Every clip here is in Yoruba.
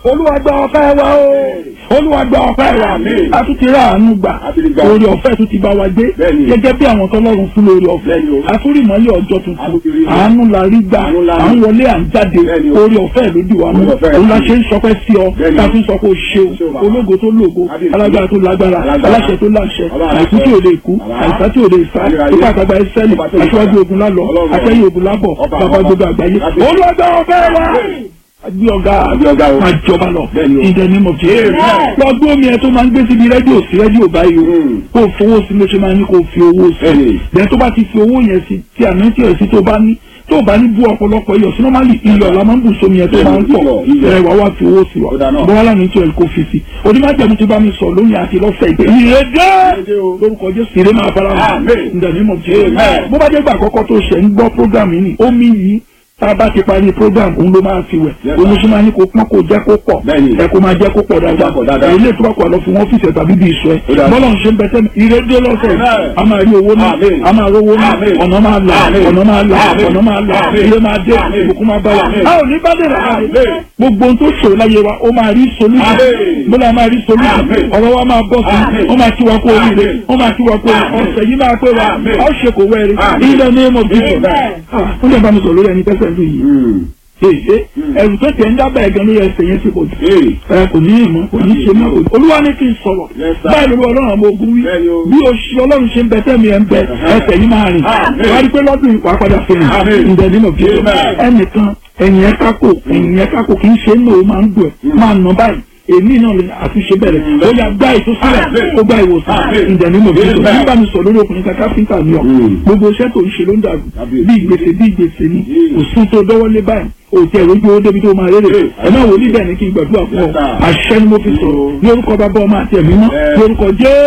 olúwa gba ọpẹ́ wa o olúwa gba ọpẹ́ wa Àmín. a tún ti rà àánú gbà A ti rí gbà. orí ọ̀fẹ́ tún ti bá wa gbé Bẹ́ẹ̀ni. gẹ́gẹ́ bí àwọn tọ́lọ́run fún lórí ọ̀fẹ́ Bẹ́ẹ̀ni o. a tún rí ìmọ́lẹ̀ ọjọ́ A tún ti tuntun rí o. àánú la rí gbà Àánú la rí. à ń wọlé à ń jáde Bẹ́ẹ̀ni o. orí ọ̀fẹ́ ló dì wá mú Orí ọ̀fẹ́ òun la rẹ̀. ṣe ń sọpẹ́ sí ọ Bẹ́ẹ̀ni o. ta tún sọ pé o ṣeun Ṣé o bàbá? ológo tó lógo Kábíyèsí. alágbára tó lágbára Alágbára. aláṣẹ tó láṣẹ Ọlọ́run àìkú àṣẹ. tí ò lè kú Bàbá. àìsá tí ò lè sá Ayérayé. ipá àtàgbà ẹsẹ́lì Ọba tó lè aṣíwájú sá. ogun lálọ́ Ọlọ́run. àtẹ́yìn ogun lábọ̀ Ọba, bàbá ọba. gbogbo àgbáyé Kábíyèsí. olúwa gba ọpẹ́ wa agbé ọ̀gá Agbé ọ̀gá o. máa jọba lọ Bẹ́ẹ̀ni o. in the name of Jesus lọ gbé omi ẹ tó máa ń gbé síbi rédíò sí rédíò báyìí o Mm. kó o fowó sí ló ṣe máa ní kó o fi owó sí Bẹ́ẹ̀ni. bẹ́ẹ̀ tó bá ti fi owó yẹn sí tí àná tí ẹ̀ sí tó bá ní tó bá ní bú ọ̀pọ̀lọpọ̀ iyọ̀ sí normally iyọ̀ la máa ń bù sómi ẹ̀ tó máa ń pọ̀ Iyọ̀, iyọ̀. ẹ̀ wá wá fi owó sí wa Ó dáa náà. bọ́lá ní tí ẹ̀ kó fi sí onímọ̀jẹ̀mú ti bá mi sọ lóyún àti lọ́sẹ̀ ìgbé ìrèdè Ìrèdè o. lórúkọ Jésù ìrè máa fara hàn Amen. in the name of Jesus Amen. bó bá dé gbà àkọ́kọ́ tó ṣẹ̀ ń gbọ́ program yìí ni omi yìí tá a bá ti parí program òun ló máa fi wẹ̀ Yes, òun sir. ló ṣe máa ní kó pọ́n kó jẹ́ kó pọ̀ Bẹ́ẹ̀ni. ẹ kó máa jẹ́ kó pọ̀ dáadáa pọ̀ dáadáa. èyí lè tó bá kó àlọ́ fún wọn ọ́fíìsì ẹ̀ tàbí bí iṣu ẹ̀ Ó dáa. bọ́lá ń ṣe ń bẹ sẹ́mi ìrèdè lọ́sẹ̀ Amen. a máa rí owó náà Amen. a máa rówó náà Amen. ọ̀nà máa là Amen. ọ̀nà máa là Amen. ọ̀nà máa là Amen. ilé máa dé Amen. ìbùkún máa bá wa Amen. a ò ní bá dé rà Amen. gbogbo ohun tó ṣòro láyé wa ó máa rí solution Amen. bọ́lá máa rí solution Amen. ọ̀rọ̀ wa máa bọ́ sí Amen. ó máa ti wa kó oríire Amen. ó máa ti wa kó oríire Amen. ọ̀sẹ̀ yìí máa pé wa Amen. a ó ṣe kò wẹ́rẹ́ Amen. in the name of Jesus Amen. Ah, ó lè bá mi sọ lórí ẹni tẹ́sẹ̀ lù yìí Mm. èyí ẹrù tó tẹ̀ ń dábàá ẹ̀gán lórí ẹsẹ̀ yẹn ti pọ̀ jù Hey. ẹ kò ní ìmọ̀ kò ní ṣe mọ́ olúwa ní kí n sọ̀rọ̀ Yes, sir. báyìí lórí ọlọ́run àmọ́ ogun wí Bẹ́ẹ̀ni o. bí oṣù ọlọ́run ṣe ń bẹ tẹ́mi ẹ̀ ń bẹ ẹsẹ̀ yìí máa rìn Amen. wá rí pé lọ́dún ìwà padà fi hàn Amen. ǹdẹ̀ nínú Jesus Amen. ẹnìkan ẹ̀yìn ẹ̀ kákò ẹ̀yìn ẹ̀ kákò kì í ṣe é nù ó máa ń dùn ẹ̀ máa nà báyìí èmi náà lè àtúnṣe bẹ̀rẹ̀ ó yà gbá ìtúsílẹ̀ ó gbá ìwòsàn Amen. ǹdẹ̀ nínú Jesus Amen. nígbà mi sọ lórí ọkùnrin kan káfíńtà ni ọ Mm. gbogbo iṣẹ́ tó ń ṣe ló ń dàrú Kábíyèsí. bí ìgbésẹ̀ bí ìgbésẹ̀ ni Mm. kò sí tó dọ́wọ́lé báyìí òtí ẹ̀rọ ojú owó débi tó máa rere Yes. ẹ̀ náà wò ní bẹ́ẹ̀ ni kí n gbàdúrà fún ọ Yes, sir. àṣẹ ni mo fi sọ̀rọ̀ ní orúkọ bàbá ọmọ àti ẹ̀mí mọ́ Yes. ní orúkọ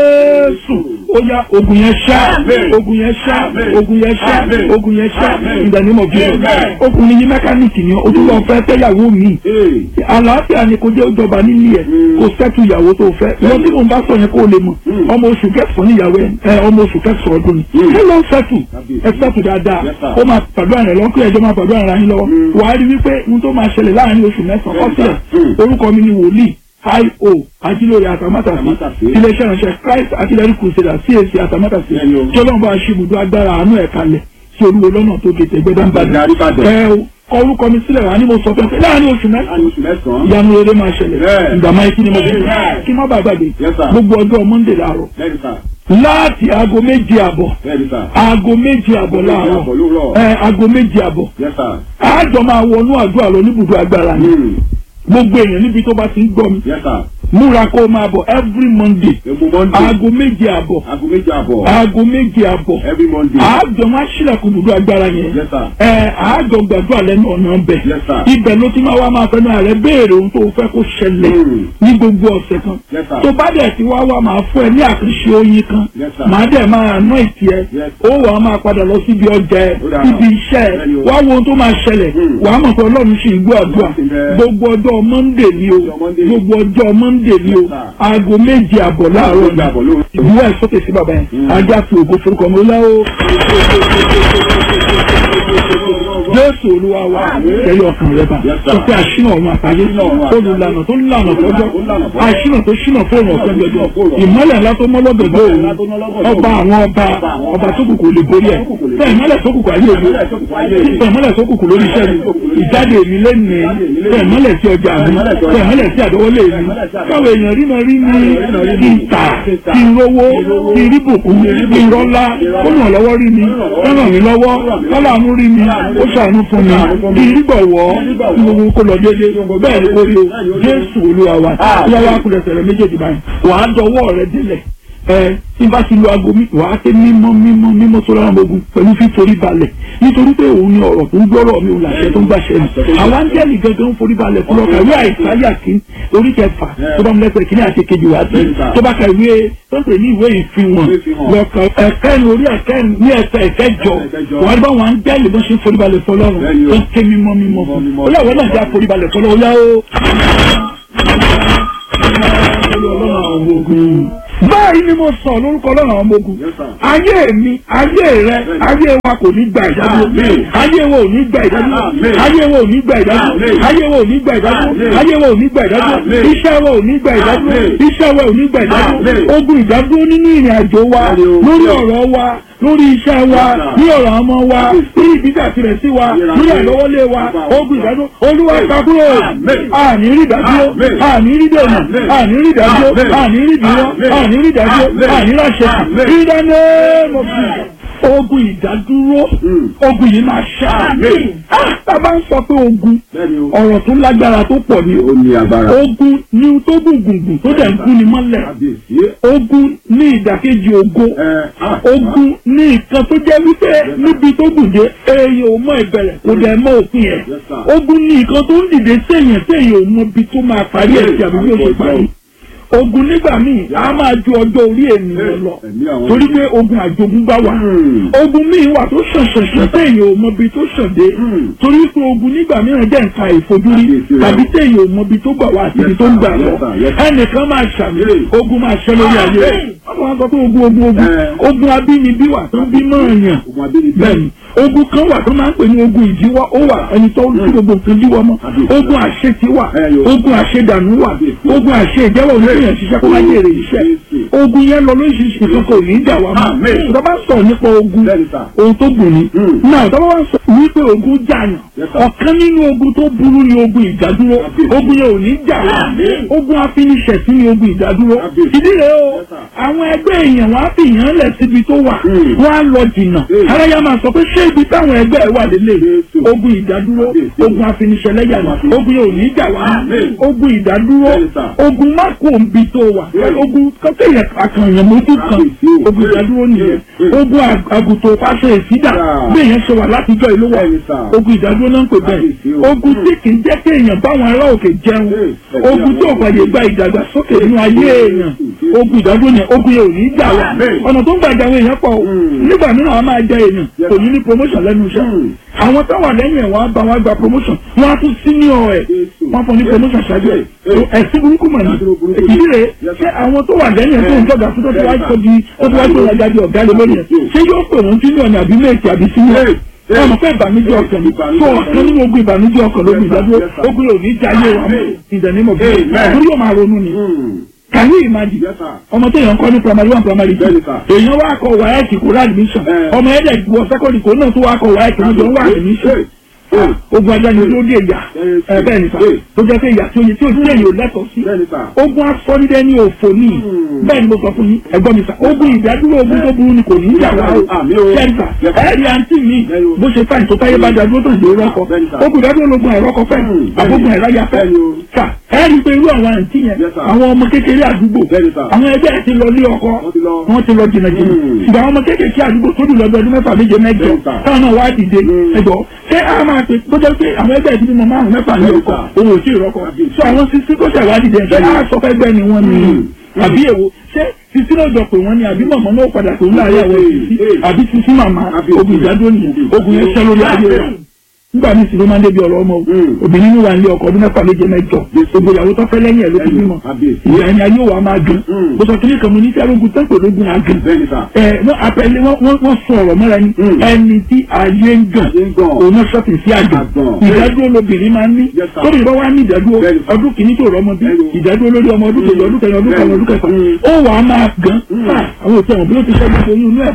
Jésù ó yá ogun yẹn ṣá Amen. ogun yẹn ṣá Amen. ogun yẹn ṣá Amen. ogun yẹn ṣá Amen. in the name of Jesus Amen. ọkùnrin yìí mẹkáníìkì ni ó tún lọ fẹ́ fẹ́yàwó mi Hey. àlàáfíà ni kò jẹ́ ìjọba nílé ẹ̀ Mm. kò sẹ́tù ìyàwó tó fẹ́ lọ tí mo bá sọ yẹn kó o lè mọ̀ Mm. ọmọ oṣù kẹsàn-án níyàwó ẹ ẹ, ọmọ oṣù kẹsàn-án ọdún ni Mm. ẹ lọ sẹ́tù Kábíyèsí. ẹ sẹ́tù dáadáa Yes, sir. ó máa pàdó àrẹ lọ́kùnrin ẹjọ́ máa pàdó àrẹ yín lọ́wọ́ Mm. wàá rí wípé ohun tó máa ṣẹlẹ̀ láàrin oṣù mẹ́sàn-án Yes, kọ́sílẹ̀ sir. Mm. orúkọ mi ni wòlíì io ajílórí àtàmátàsí Àtàmátàsí. iléeṣẹ́ ìránṣẹ́ Christ artillery crusader CAC àtàmátàsí Bẹ́ẹ̀ni o. tí ọlọ́run bá ṣe ibùdó agbára àánú ẹ̀ kalẹ̀ sí olúwo lọ́nà tó gètè gbẹdánbàdàn Ìdarí Ìbàdàn. ẹ o kọ orúkọ mi sílẹ̀ wá ní mo sọ pé láàrin oṣù mẹ́sàn-án Láàrin oṣù mẹ́sàn-án. ìyanu rere máa ṣẹlẹ̀ Bẹ́ẹ̀. ìgbàmọ́ ikú ni mo fi Bẹ́ẹ̀. kí má bàa gbàgbé Yes, sir. gbogbo ọjọ́ Monday láàárọ̀ Bẹ́ẹ̀ni sà. láti aago méje àbọ̀ Bẹ́ẹ̀ni sà. aago méje àbọ̀ Méje láàárọ̀ àbọ̀ lóòrọ̀. ẹ aago méje àbọ̀ Yes, sir. àjọ máa wọnú àdúrà lọ níbùdó agbára ni Mm. gbogbo èèyàn níbi tó bá ti ń gbọ́ mi Yes, sir. múra kó o máa bọ̀ every Monday Egbò Monday. aago méje àbọ̀ Aago méjì àbọ̀. aago méje àbọ̀ Every Monday. àjọ máa ṣílẹ̀kùn ibùdó agbára yẹn Yes, sir. ẹ àjọ gbàdúrà lẹ́nu ọ̀nà ọbẹ̀ Yes, sir. ibẹ̀ ló ti máa wá máa fẹ́nu ààrẹ béèrè ohun tó fẹ́ kó ṣẹlẹ̀ Mm. ní gbogbo ọ̀sẹ̀ kan Yes, sir. tó bá dẹ̀ ti wá wá máa fún ẹ ní àkànṣe oyin kan Yes, sir. màá dẹ̀ máa ná ìtì ẹ Yes. ó wàá máa padà lọ síbi ọjà ẹ Ó dáa. síbi iṣẹ́ ẹ Bẹ́ẹ̀ni o. wá wo ohun tó máa ṣẹlẹ̀ Mm. wàá mọ̀ pé ọlọ́run ṣì ń gbọ́ àdúrà Ọlọ́run sì ń bẹ. gbogbo ọjọ́ Monday ni o Ọjọ́ Monday. gbogbo ọjọ́ Monday ni o Yes, sir. aago méje àbọ̀ láàárọ̀ Méje àbọ̀ lóòrọ̀. ìwúwà ìsókè sí bàbá yẹn Mm. ajá fi ògo forúkọ mi láwọ. Jésù olúwa wa tẹ̀lé ọkàn rẹ bá Yes, sir. sọ pé àṣìnà ọ̀run àtàyè Àṣìnà ọ̀run àtàyè. olùlànà tó lànà fọjọ́ Tó lànà fọjọ́. àṣìnà tó ṣìnà fóònù ọ̀sán gbẹdọ̀ ìmọ́lẹ̀ ńlá tó mọ́ lọ́gọ̀dọ̀ òun ńlá tó mọ́ lọ́gọ̀dọ̀ ọba àwọn ọba ọba tó kùkù lè borí ẹ̀ tẹ ìmọ́lẹ̀ tó kùkù ayé òun tẹ ìmọ́lẹ̀ tó kùkù lórí iṣẹ́ mi ìjáde mi lẹ́nu tẹ ìmọ́lẹ̀ sí ọjà mi tẹ ìmọ́lẹ̀ sí àdọ́wọ́lé mi káwọn èèyàn rí máa rí mi kí n tà kí n rówó kí n rí bùkún kí n rọ́lá ó ràn lọ́wọ́ rí mi ó ràn mí lọ́wọ́ kọ́láàánú rí mi ó ṣàánú fún mi kí n rí bọ̀wọ́ kí gbogbo kó lọ déédé bẹ́ẹ̀ ni kó rí o Jésù Olúwa wa yàrá kúrẹ́sẹ̀ rẹ méjèèjì báyìí wàá dọwọ́ rẹ délẹ̀ ẹ tí n bá ti lo aago mi wàá ké mímọ́ mímọ́ mímọ́ tó lọ́rùn ogun pẹ̀lú fíforí balẹ̀ nítorí pé òun ni ọ̀rọ̀ tó ń gbọ́rọ̀ mi òun làṣẹ tó ń gbàṣẹ mi àwọn áńgẹ́lì gangan ń forí balẹ̀ fún ọkà ìwé àìsáyà kí orí kẹfà tó bá mu lẹ́sẹ̀ kí ní àti kejì wá sí tó bá ka ìwé tó ń pè ní ìwé ìfihàn lọ́kàn ẹ̀kẹ́ ní orí ẹ̀kẹ́ ní ẹ̀sẹ̀ ẹ̀kẹ́jọ wọ́n bá wọn áńgẹ́lì bó ṣe ń forí balẹ̀ fún ọlọ́run tó ń ké mímọ́ mímọ́ fún ó yà wọ́n náà já forí balẹ̀ fún ọlọ́run ó yá ó. ọlọ́run àwọn ogun báyìí ni mo sọ lórúkọ lọ́nà ọmọ ogun ayé mi ayé rẹ ayé wa kò ní gba ìdádúró ayé wa ò ní gba ìdádúró ayé wa ò ní gba ìdádúró ayé wa ò ní gba ìdádúró ayé wa ò ní gba ìdádúró iṣẹ́ wa ò ní gba ìdádúró iṣẹ́ wa ò ní gba ìdádúró ogun ìdádúró nínú ìrìn àjò wa lórí ọ̀rọ̀ wa lórí iṣẹ́ wa ní ọ̀rọ̀ ọmọ wa ní ìbíjà tirẹ̀ sí wa lórí àlọ́wọ́lé wa ogun ìdádúró olúwa kakúrò àní rí ìdádúró àní rí dènà àní rí ìdádúró àní rí ìdúró àní rí ìdádúró àní ráṣẹ ìdáná mọ̀fì ogun ìdádúró ogun yìí máa ṣá bàbá ń sọ pé ogun ọ̀rọ̀ tó lágbára tó pọ̀ ni ogun ni tó gùngùngùn tó dẹ̀ ń gún ni mọ́lẹ̀ ogun ní ìdàkejì ogo ogun ní nǹkan tó jẹ́ wípé níbi tó gùn dé èèyàn ò mọ ìbẹ̀rẹ̀ kò dẹ̀ mọ òpin ẹ̀ ogun ní nǹkan tó ń dìde séèyàn séèyàn ò mọ ibi tó máa parí ẹ̀ sí àbí bí ó ṣe parí ogun nígbà míì a máa ju ọjọ́ orí ènìyàn lọ torí pé ogun àjogúnbá wà ogun míì wà tó ṣànṣànṣàn téèyàn ò mọbi tó ṣàndé torí pé ogun nígbà mìíràn jẹ́ nǹkan ìfojúrí tàbí téèyàn ò mọbi tó gbà wá àti ibi tó ń gbà lọ ẹnìkan máa ṣàmì ogun máa ṣẹ lórí ayé rẹ̀ wọ́n máa sọ pé ogun ogun ogun ogun abínibí wà tó ń bí mọ́ọ̀yàn bẹ́ẹ̀ni ogun kan wà tó máa ń pè ní ogun ìdíwọ́ ó wà ẹni tó ń tí gbogbo nǹkan díwọ́ mọ́ ogun àṣetì wà ogun àṣedànù wà ogun àṣe ìjẹ́wọ́ oníyàn ṣiṣẹ́ kó má jèrè iṣẹ́ ogun yẹn lọ lóṣìṣì kan kò ní í jà wá mọ́ tó bá sọ̀rọ̀ nípa ogun ohun tó gùn ní náà tó bá wá sọ wípé ogun jàyàn ọ̀kan nínú ogun tó burú ni ogun ìdádúró ogun yẹn ò ní jà wá ogun afiniṣẹ̀sí ni ogun ìdádúró ìdí rẹ̀ o àwọn ẹgbẹ́ èèyàn wá fi yàn lẹ̀ síbi tó wà wọ́n á lọ jìnnà aráyá máa sọ pé ṣé ibi táwọn ẹgbẹ́ ẹ wà lélẹ̀ ogun ìdádúró ogun afiniṣẹ̀lẹ́yà ogun yẹn ò ní jà wá ogun ìdádúró ogun má kó nbi tó wà ogun kọ́kẹ́yẹ àkànyàn mójú kan ogun ìdádúró nìyẹn ogun àgùntàn pàṣẹ ìsídà bí èèyàn ṣe wà látijọ́ ìlú wà ogun ìdádúró náà ń pè bẹ́ẹ̀ ogun tí kì í jẹ́ kí èèyàn báwọn ará òkè jẹun ogun tí ò fàyè gba ìdàgbàsókè nínú ayé èèyàn ogun ìdádúró yẹn ogun yẹn ò ní jà wá ọ̀nà tó ń gbàgbà àwọn èèyàn pọ̀ nígbà mìíràn wọn máa jẹ èèyàn kò ní ní promotion lẹ́nu iṣẹ́ àwọn táwọn lẹ́yìn ẹ̀ wọ́n á bá wọn gba promotion wọ́n á tún senior ẹ̀ wọ́n fọ ní promotion ṣáájú ẹ̀ ẹ̀sìn burúkú mọ̀ ní ìdí rẹ̀ ṣé àwọn tó wà lẹ́yìn ẹ̀ tó ń jọ̀gà fún tó ti wá tó di tó ti wá tó wájà di ọ̀gá lé lórí ẹ̀ ṣé yóò pè wọ́n senior ní àbí méjì àbí senior ọmọ fẹ́ ìbànújẹ́ ọkàn ni tó ọ̀kan nínú ogun ìbànújẹ́ ọkàn lórí ìdádúró ogun yóò ní jayé wa ìdẹ̀nímọ̀ bí torí yóò máa ronú ni can you imagine ọmọ tó yàn kọ́ ní primary one primary two èèyàn wá kọ wáyẹ̀kì kó rà admission ọmọ ẹ̀dẹ̀ wọ secondary kó náà tó wá kọ wáyẹ̀kì wọn jọ ń wá admission ogun ajá ni ló dé ìyà ẹ bẹ́ẹ̀ nípa tó jẹ́ pé ìyà tí oye tí o tí èyí ò lẹ́tọ̀ọ́ sí ogun asọ́nídẹ́ ní òfò ní bẹ́ẹ̀ ni mo sọ fún yín ẹ̀gbọ́n mi sà ogun ìdádúró ogun tó burú ni kò ní í yà wá o kẹ́ńtà ẹ̀rí àǹtí mi bó ṣe fáìn tó táyé bá dádúró tó ń lè rọ́kọ ogun ìdádúró lógun ẹ̀rọ́kọ fẹ́ àbógun ẹ̀ráyà fẹ́ sà ẹ̀rí pé irú àwọn àǹtí yẹn àwọn ọmọ kékeré àdúgbò àwọn ẹgbẹ́ ẹ̀ ti lọ lé ọkọ wọ́n ti lọ jìnnà jìnnà ṣùgbọ́n àwọn ọmọ kékeré àdúgbò tó dùn lọ́dọ̀ ọdún mẹ́fà méje mẹ́jọ táwọn náà wá dìde ẹ̀gbọ́ ṣé a máa pe tó jẹ́ pé àwọn ẹgbẹ́ ìdílé mọ márùn mẹ́fà ní ọkọ̀ òun ò tí ì rọ́kọ̀ so àwọn sisi tó ṣàwádìí dẹ̀ ṣé a sọ fẹ́ gbẹ́ ni wọ́n ní àbí èwo ṣé sisi náà jọ pé wọ́n ní àbí mọ̀mọ́ náà padà pé wọ́n láàyè àwọn sisi àbí sisi màmá ogun ìdádúró nìyẹn ogun yẹn ṣẹ́ lórí ayé rẹ̀ nígbà míì sì ló máa ń débi ọ̀rọ̀ ọmọ o obìnrin ní wà ní ọkọ ọdún mẹ́fà méje mẹ́jọ gbogbo ìyàwó tó fẹ́ lẹ́yìn ẹ̀ ló ti bímọ ìyá ẹni ayé wa máa dùn mo sọ kíní kan mo ní tí arógun tó ń pè lógun àgùn ẹ wọ́n apẹ̀lẹ́ wọ́n sọ ọ̀rọ̀ mọ́ra ni ẹni tí ayé ń gàn òun náà sọ́ọ̀tì sí àgùn ìdádúró lobìnrin máa ń ní tóbi bá wà ní ìdádúró ọdún kìíní tó rọmọ bí ìdádúró lórí ọmọ ọdún kejì ọdún kẹrin ọdún kẹrin ọdún kẹfà ó wà á máa gàn àwọn òtí ẹ̀wọ̀n bí ó ti ṣẹ́ gbogbo oyún inú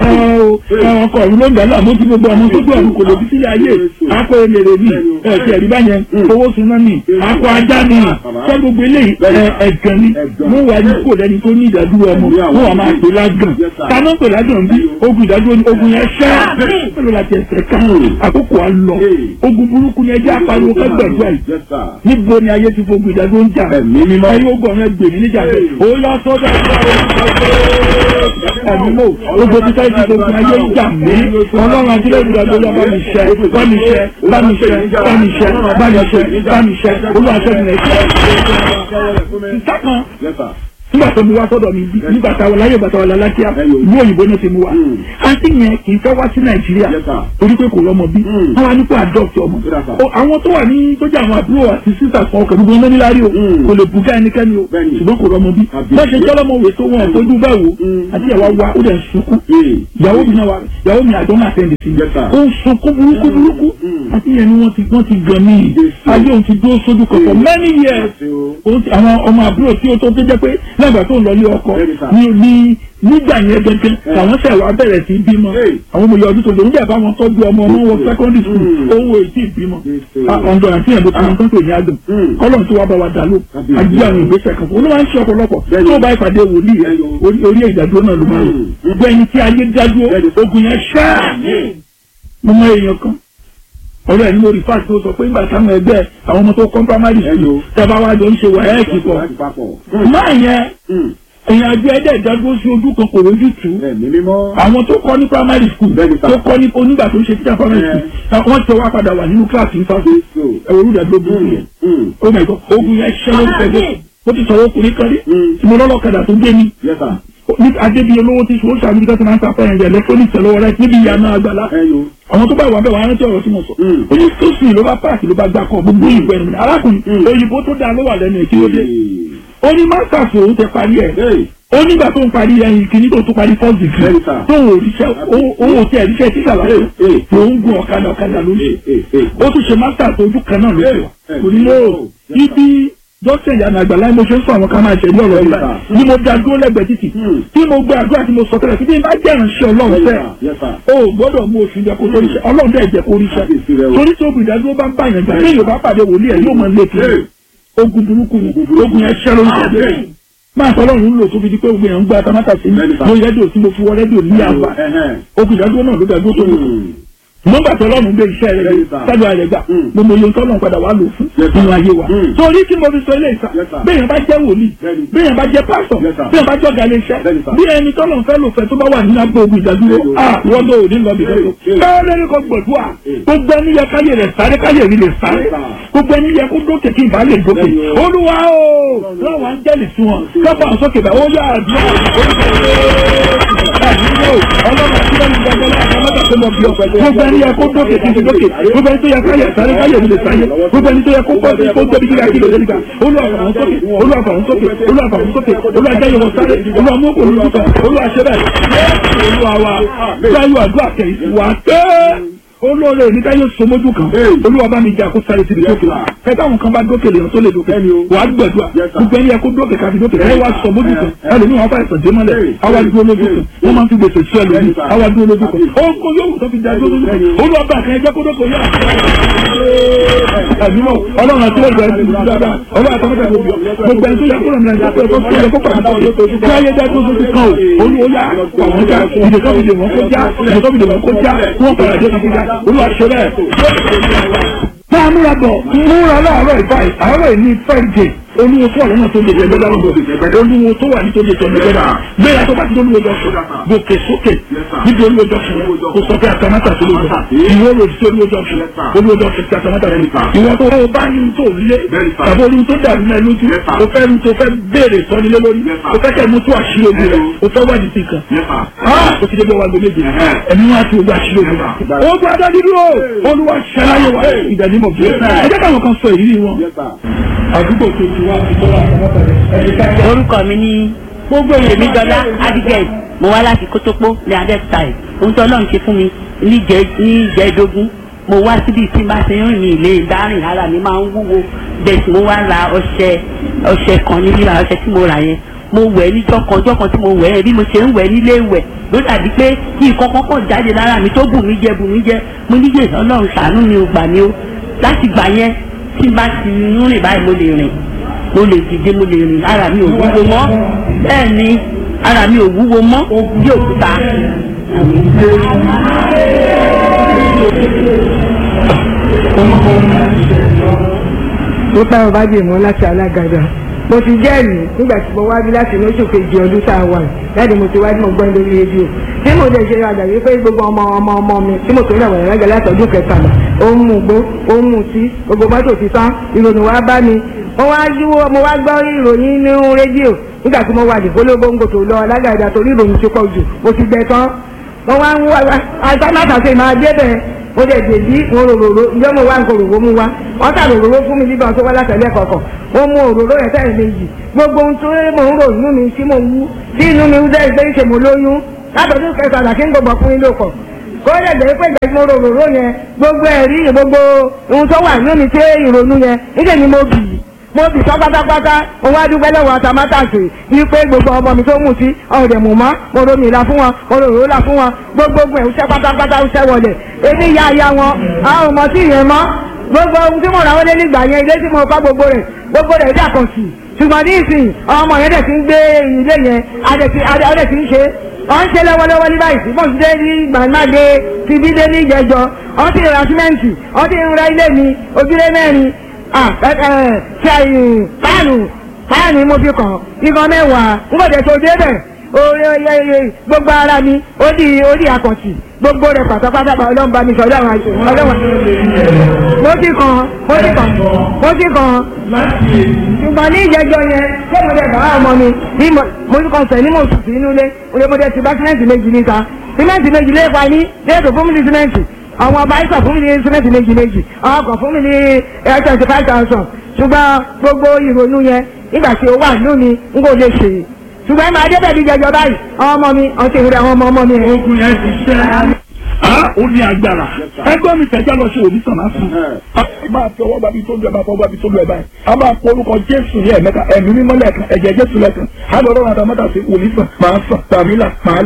ẹ̀sán ọkọ̀ ọ̀run ló ń dà láàmú tí gbogbo ọmọ tó gbé ọ̀run kò lè bí sílẹ̀ ayé akọ elèrè ni ẹ̀ẹ́dì ẹ̀rí báyẹn owó suná ni akọ ajá ni sọ gbogbo eléyìí ẹ̀gàn ni wọ́n wà ní kò lẹ́ni tó ní ìdádúró ọmọ wọ́n wà máa pè lágàn táná pè lágàn bí ogun ìdádúró ni ogun yẹn ṣẹ́ pẹ̀lú láti ẹsẹ̀ ká àkókò á lọ ogun burúkú ni ẹjẹ́ apariwo kẹgbẹ̀dúrà yìí níbo ni ayé ti fogun ìdádúró ń jà ayé ogun ọ̀rẹ́ gbèmí níjà bẹ́ẹ̀ ó yá sọ́dọ̀ ẹ̀mí mò gbogbo títà ìdí gbogbo ayé ń jà mí ọlọ́run àti lẹ́yìn ìdádúró bá mi ṣẹ́ bá mi ṣẹ́ bámiṣẹ bámiṣẹ bámiṣẹ bámiṣẹ olùwàṣẹgun ẹṣẹ. sísá kan nígbà tó mu wá sọ́dọ̀ mi bí nígbà tá a wà láyé bàtà wà lálákíá ìlú òyìnbó náà ti mu wá àǹtí yẹn kì í fẹ́ wá sí nàìjíríà torí pé kò lọ́mọ bí wọ́n wá nípò adopt ọmọ àwọn tó wà ní tó jẹ́ àwọn àbúrò àti sísà kan ọkọ̀ gbogbo náà níláàrí o kò lè bùgá ẹnikẹ́ni o ṣùgbọ́n kò lọ́mọ bí wọ́n ṣe jọ́lọ́mọ wò tó wọn fojú bá wò àti ìyàwó wa ó dẹ̀ ń sunkún ìyàwó mi náà wà ìyàwó mi àjọ máa tẹ̀lé sí ó ń sunkún burúkú burúkú àti ìyẹn ni wọ́n ti wọ́n ti gan mí ayé òun ti dúró sójú kan for many years àwọn ọmọ àbúrò tí ó tó tó jẹ́ pé lẹ́gbàá tó ń lọ ilé ọkọ ní ní nígbà yẹn gẹ́gẹ́ làwọn ṣẹ̀ wá bẹ̀rẹ̀ sí bímọ àwọn ọmọ ìyá ọdún tó lòún bẹ̀ bá wọn tọ́jú ọmọ ọmọ wọn secondary school owó ètí ìbímọ ọ̀dọ̀ àti ẹ̀dọ́ tí wọ́n tó pè ní àgàn kọ́lọ̀ tó wá bá wa dà ló àjí àwọn ìgbésẹ̀ kan fún un ló máa ń ṣe ọ̀pọ̀lọpọ̀ tó bá ìpàdé wòlíì orí ìdádúró náà ló máa ń lò gbẹ̀yìn tí ayé dádúró ogun yẹn ṣáà mo mọ èèyàn kan ọ̀rọ̀ ẹ̀ ní mo rí fáàtì tó sọ pé nígbà táwọn ẹgbẹ́ àwọn ọmọ tó kọ́ primary school tẹ́bá wá jọ ń ṣe wàhálà pọ̀ máa yẹn èèyàn àjọ ẹ̀dẹ̀ ìdádúró sí ojú kan kò lójú tù àwọn tó kọ́ ní primary school tó kọ́ ní onígbà tó ń ṣe títà primary school wọ́n ti wá padà wà nínú kíláàsì nípa ẹ̀rọ olùdàgbò burúkú yẹn oh my god ogun yẹn ṣẹ́ ló ń fẹ́ ó ti sọ̀rọ̀ ọkùnrin kan rí tí mo lọ́lọ́kadà tó gbé mi ní adébíyẹ lówó tí sọ ṣàbí ká tó máa ń ta fẹ́ràn ìjẹ́ electronics lọ́wọ́ rẹ níbi ìyànà àgbàlá àwọn tó bá wà bẹ́ẹ̀ wà á rántí ọ̀rọ̀ tí mo sọ ó ní sọ́sì ló bá páàkì ló bá gbà kọ́ gbogbo ìgbẹ́ ẹ̀rù arákùnrin òyìnbó tó dáa ló wà lẹ́nu èkí ó dé ó ní masters òun ti parí ẹ̀ ó nígbà tó ń parí ẹyin kìíní tó tó parí first degree tó ń òrìṣẹ́ owó tí ẹ̀ríṣẹ́ títà lásán tó ń gun ọ̀kadà ọ̀kadà ló ń ṣe ó tún ṣe masters ojú kan náà ló ṣe kò ní lóò ibi dókítà ìyànà àgbàlá mo ṣe ń sọ àwọn kan máa ṣe ní ọ̀rọ̀ ìgbà ni mo da dúró lẹ́gbẹ̀ẹ́ títì tí mo gbé àdúrà tí mo sọ tẹ́lẹ̀ títí bá jẹ́ ìránṣẹ́ ọlọ́run fẹ́ o gbọ́dọ̀ mú oṣù jẹ kó tó ríṣẹ́ ọlọ́run dẹ̀ jẹ́ kó ríṣẹ́ torí tí obìnrin ìdádúró bá ń bá yẹn jà ní yorùbá pàdé wòlíì ẹ̀ yóò máa lé kiri ogun burúkú ni ogun yẹn ṣẹ́ lórí ṣẹ́ máa sọ ọlọ́run lò tó fi di pé ogun yẹn ń gbá tamátà sí mi mo rẹ́díò tí mo fi wọ rẹ́díò ní àgbà ogun ìdádúró náà ló dàgbó tó lò nọ́mbà tí ọlọ́run gbé iṣẹ́ rẹ̀ sábà rẹ̀ gbà mo mọ iye tọ́lọ́run padà wà lò fún nínú ayé wa. torí tí mo fi sọ ilé ìsà bẹ́ẹ̀ bá jẹ́ wòlíì bẹ́ẹ̀ bá jẹ́ pásọ̀ bẹ́ẹ̀ bá jọ́ galẹ̀ iṣẹ́ bí ẹni tọ́lọ́run fẹ́ lò fẹ́ tó bá wà nínú abẹ́ ogun ìdádúró à wọ́n lọ òní lọ bìbẹ́ tó. káyọ̀ lẹ́nu kan gbọ̀dúà gbogbo ẹni yẹ káyè rẹ̀ sáré káyè rí lè sáré gbogbo ẹni yẹ kó dókè kí n bá lè dókè olúwa o láwọn áńgẹ́lì sí wọn kápá sókè bá ó yà àdúrà ọlọ́run àti lẹ́nu gbàgbọ́ láàbọ̀ mọ́tà tó mọ̀ bí ọ̀pẹ̀ gbogbo ẹni yẹ kó dókè kí n ti dókè gbogbo ẹni tó yẹ káyẹ sáré káyẹ mi lè sáyé gbogbo ẹni tó yẹ kó pọ̀ sí kó tóbi kíkà kí lè dé nígbà olúwàfàwọn sókè olúwàfàwọn sókè olúwàfàwọn sókè olúwàjẹyẹ wọn sáré olúwàmúkò olùdókè olúwàṣẹbẹ olúwawa sáyọ àdúrà kẹyìn wà tẹ́ olóore níta yóò so mójú kan olúwa bá mi jẹ àkó sáré síbi dókè kẹta àwọn kan bá dókè lèèyàn tó lè dókè wàá gbẹdúà gbogbo ẹni yẹ kó dókè kábi dókè ẹ wá sọ mójú kan ẹlòmí wọn fà ẹsàn dé mọ́lẹ̀ àwa dúró lójú kan wọn máa ń fi gbèsè sí ẹlòmí àwa dúró lójú kan ogun yóò tó fi dá dúró lójú kan olúwa bá àkànyẹ jẹ kó dókè yá ẹ̀mímọ́ ọlọ́run àti ọ̀gbẹ́ ẹ̀sìn ìlú dáadáa ọlọ́run àti ọ̀gbẹ́ ẹ̀sìn gbogbo ẹni tó yẹ kó lọ́nà ìjà pé kó yẹ kó pàdé kí ayé dá tó sójú kan o olúwoyá àwọn já ìdèkọ́ fi lè wọ́n kó já ìdèkọ́ fi lè wọ́n kó já wọ́n padà dé kan kó já olúwa ṣe bẹ́ẹ̀. máa múra bọ̀ múra láàárọ̀ ìbáyìí àárọ̀ ìní fẹ́ẹ̀dẹ̀ olúwo tó wà lọ́nà tó lè jẹ gbẹ́dá lọ́dọ̀ olúwo tó wà ní tó lè jẹ gbẹ́dá gbéra tó bá ti olúwo jọ̀sùn gòkè sókè níbi olúwo jọ̀sùn kò sọ pé àtàmátà tó lè jọ ìwọ lòdì sí olúwo jọ̀sùn olúwo jọ̀sùn ti àtàmátà tó lè jọ ìwọ tó o bá ní tó lé tàbí olúwo tó dàrú náà lójú o fẹ́ ní tó fẹ́ béèrè sọ́nilé lórí o fẹ́ kẹ́ mú tó àṣírí ogun rẹ̀ o fẹ́ wádìí sí kan o ti dé bí wàá gbẹmẹ́jì ẹ̀mí wá sí ogun àṣírí ogun rẹ̀ o gbọ́ adá dídúró olúwa ṣẹláyé wa ìdánimọ̀ bí ẹ jẹ́ káwọn kan sọ ìrírí wọn àdúgbò tó ti wá ti tọ́lá àtàmátà rẹ̀ orúkọ mi ní gbogbo èmi dọlá abigail mo wá láti kótópó ní adẹ́kùtà ẹ̀ ohun tó ọlọ́run ṣe fún mi níjẹ̀ẹ́dógún mo wá síbi tí n bá ṣe ń rìn ní ilé dárìn ara mi máa ń wúwo bẹ́ẹ̀ sì mo wá ra ọṣẹ ọṣẹ kan ní rírà ọṣẹ tí mo rà yẹn mo wẹ̀ níjọ́ kan ọjọ́ kan tí mo wẹ̀ ẹ́ bí mo ṣe ń wẹ̀ nílé wẹ̀ ló dàbí pé kí nǹkan kan kàn jáde lára mi tó bù mí jẹ bù mí jẹ mo níyè ọlọ́run ṣàánú mi ò gbà mí o láti gbà yẹn tí n bá ti ń rìn báyìí mo lè rìn mo lè dìde mo lè rìn ara mi ò wúwo mọ́ bẹ́ẹ̀ ni ara mi ò wúwo mọ́ bí òkúta. ó bá ọba jèmọ́ láti alágàdá mo ti jẹ́rìí nígbà tí mo wá bí láti inú oṣù kejì ọdún tá a wà láti mo ti wá tí mo gbọ́ lórí rédíò tí mo dẹ̀ ṣe àgbàgbé pé gbogbo ọmọ ọmọ ọmọ mi tí mo tó ń dàgbà lágbàá látọ̀dún kẹtàlá ó ń mú gbó ó ń mú tí gbogbo mọ́tò ti tán ìròyìn wá bá mi mo wá yíwó mo wá gbọ́ ìròyìn nínú rédíò nígbà tí mo wà ní gbólógbóńgò tó lọ alágàdá torí ìròyìn ti pọ̀ jù mo ti gbẹ tán mo wá ń wá àtàmátàsé máa dé bẹ́ẹ̀ mo dẹ̀ dèbí mo ròròrò ǹjẹ́ mo wá nǹkan òróró mu wá wọ́n tà ròròró fún mi nígbà tó wá látẹ̀lẹ́ kọ̀ọ̀kan mo mu òróró yẹn tẹ̀lé méjì gbogbo ohun tó mò ń rò inú mi tí mo wú tí inú mi ń dẹ́ ìgbé ṣe mo lóyún látọ̀dún kẹsàn-án kí n gbọ̀gbọ̀ fún yín lóko kó lè jẹ́ pé ìgbà tí mo ròròró yẹn gbogbo ẹ̀rí gbogbo ohun tó wà nínú mi tí ìrònú yẹn níṣẹ́ ni mo bì í mo bì sọ pátápátá mo wá dúpẹ́ lọ́wọ́ àtàmátàsì wípé gbogbo ọmọ mi tó mú sí ọ̀rẹ́ mú mọ́ mo romi ìlà fún wọn mo ròrò là fún wọn gbogbo ẹ̀ ń ṣẹ́ pátápátá ń ṣẹ́ wọlé èmi ya ya wọn àwọn ọmọ tí ìyẹn mọ́ gbogbo ohun tí mo rà wọlé nígbà yẹn ilé tí mo kọ́ gbogbo rẹ̀ gbogbo rẹ̀ dà kàn sí ṣùgbọ́n ní ìsìn ọmọ yẹn dẹ̀ ti ń gbé ilé yẹn adẹ̀ ti ń ṣe wọ́n ń ṣe lọ́wọ́lọ́wọ́ ní báyìí bọ́n ti dé ní gbàgbàgbé ti bí dé ní ìjẹjọ wọ́n ti ra símẹ́ǹtì wọ́n ti ń ra ilé mi ojúlé mẹ́rin ṣe páànù páànù mo fi kàn igan mẹ́wàá n kò dé tó débẹ̀ gbogbo ara mi ó di ó di àkàntì gbogbo rẹ̀ pátápátá ọlọ́run bá mi sọ ọlọ́run àti ọlọ́run mo ti kàn mo ti kàn mo ti kàn ṣùgbọ́n ní ìjẹjọ yẹn ṣé mo dẹ̀ bá ọmọ mi bí mo ti kàn sẹ̀ ní mo sùn sí inú ilé mo dẹ̀ ti bá símẹ́ǹtì méjì níta símẹ́ǹtì méjì lé pa ní léètò fún mi ní símẹ́ǹtì àwọn ọba ìsọ̀ fún mi ní símẹ́ǹtì méjì méjì àwọn ọkọ̀ fún mi ní air twenty five thousand ṣùgbọ́n gbogbo ìrònú yẹn nígbà tí ó wà nínú mi n kò lè ṣe ṣùgbọ́n ẹ máa débẹ̀ bí jẹjọ báyìí àwọn ọmọ mi ọtí ìwúrẹ́ àwọn ọmọ ọmọ mi. ogun yẹn ti ṣẹ́ a ó ní agbára ẹgbẹ́ mi tẹ̀já lọ sí òbí sàn lásán. a máa fi ọwọ́ bàbí tó lu ẹ̀ máa fọwọ́ bàbí tó lu ẹ̀ báyìí. a máa pọ orúkọ jésù ní ẹ̀mẹ́ta ẹ̀mí mímọ́ lẹ́ẹ̀kan ẹ̀jẹ̀ jésù lẹ́ẹ̀kan. a lọ rọrùn àtàmọ́tà sí òbí sàn máa sàn tàbí là máa